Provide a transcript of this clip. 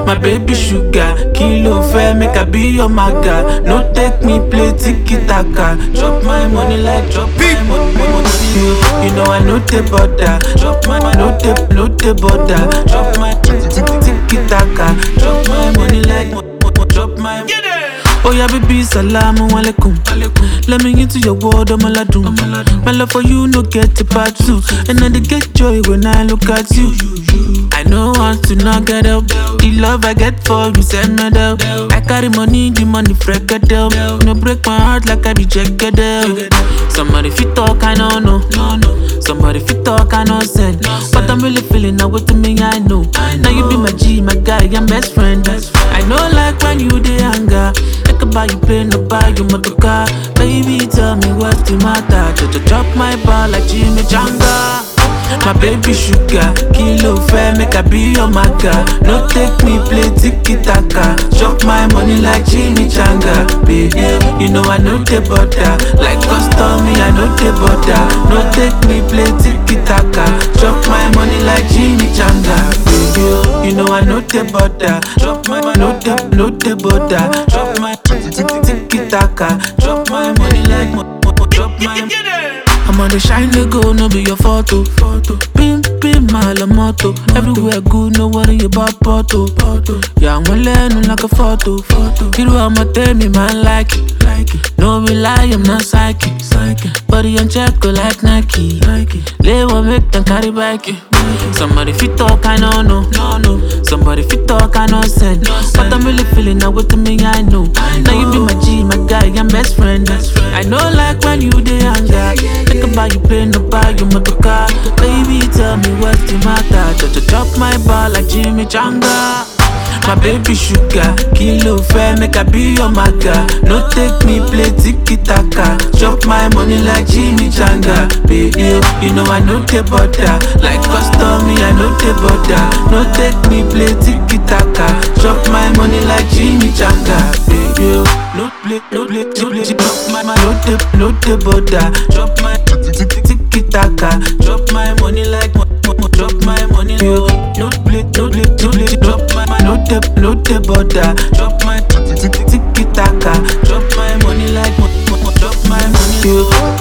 My baby sugar, kilo fair, make I be your maga. No take me play tiki taka. Drop my money like drop my money. money. You, you know I know the border. Drop my no the no the border. Drop my tiki taka. Drop my money like mo- mo- drop my. Oh yeah, baby, salamu alaikum. Let me into your world, I'm aladun. My love for you, no get a part two. And I dey get joy when I look at you. I know want to not get up. The love I get for you, send me down. I carry money, the money freak it down. No break my heart like I be checked out. Somebody fit talk, I don't know. Somebody fit talk, I know send. But I'm really feeling now with me, I know. Now you be my G, my guy, I'm best friend. I know like when you dey anger. I can buy you plane, no buy you motor car. Baby, tell me what's the matter. Just drop my ball like Jimmy Janga. My baby sugar, kilo fair, make I be your maga. No take me play tiki taka. Chop my money like Jimmy Changa. Baby, you know I know the butter. Like custom, me I know the butter. No take me play tiki taka. Chop my money like Jimmy Changa. Baby, you know I know the butter. Chop my no the no the butter. Chop my tiki taka. Chop my money like mo- mo- drop my. I'm on the shine they go, no be your photo. photo. Pim pim my la moto. Everywhere good, no worry about photo. photo. Yeah, I'm learning like a photo. photo. You know I'ma tell me man like it. Like it. No be lie, I'm not psychic. psychic. Body on check go like Nike. Nike. Lay one make them carry back it. Somebody fit talk, I know no. no, no. Somebody fit talk, I know send. But I'm really feeling now with me, I know. Now you be my G, my guy, I'm best friend. I know like when you dey anger. Think about you plane, no buy you motor car. Baby, tell me what's the matter. Just drop my ball like Jimmy Changa. My baby sugar, kilo fair, make I be your maga. No take me play tiki taka. Chop my money like Jimmy Changa. Baby, you know I know the butter. Like custom, me I know the butter. No take me play tiki taka. Chop my money like Jimmy Changa. Baby, no play, no play, no play. Chop my, my no the, no the butter. Chop my tiki taka. Chop my money like mo- mo- mo- drop my money. You no play, no play, no play. Drop my, my no the, no the butter. Drop my tiki taka. Drop my money like mo- mo- mo- drop my money. You